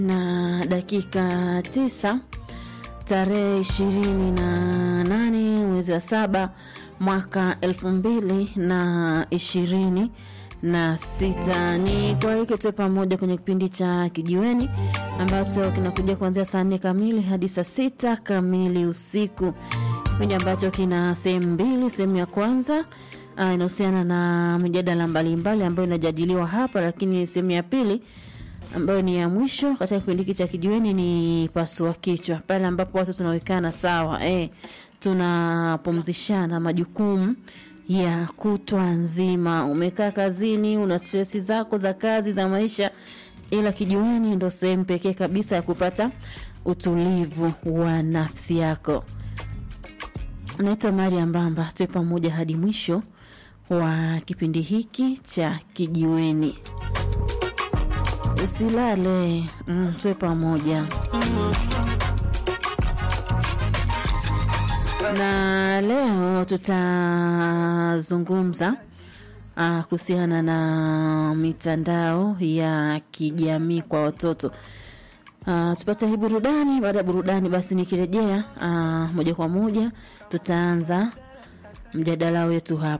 na dakika tisa tarehe ishirini na nane mwezi wa saba mwaka elfu mbili na ishirini na sita ni kualike tuwe pamoja kwenye kipindi cha kijiweni ambacho kinakuja kuanzia saa nne kamili hadi saa sita kamili usiku kipindi ambacho kina sehemu mbili sehemu ya kwanza uh, inahusiana na mijadala mbalimbali ambayo inajadiliwa hapa lakini sehemu ya pili ambayo ni ya mwisho katika kipindi hiki cha kijiweni ni pasua kichwa pale ambapo watu tunawekana sawa eh, tunapumzishana majukumu ya kutwa nzima umekaa kazini una stresi zako za kazi za maisha ila kijiweni ndo sehemu pekee kabisa ya kupata utulivu wa nafsi yako naitwa maria mbamba tuwe pamoja hadi mwisho wa kipindi hiki cha kijiweni usilale mm, tuwe pamoja na leo tutazungumza uh, kuhusiana na mitandao ya kijamii kwa watoto uh, tupate hii burudani baada ya burudani basi nikirejea uh, moja kwa moja tutaanza mjadala wetu hapa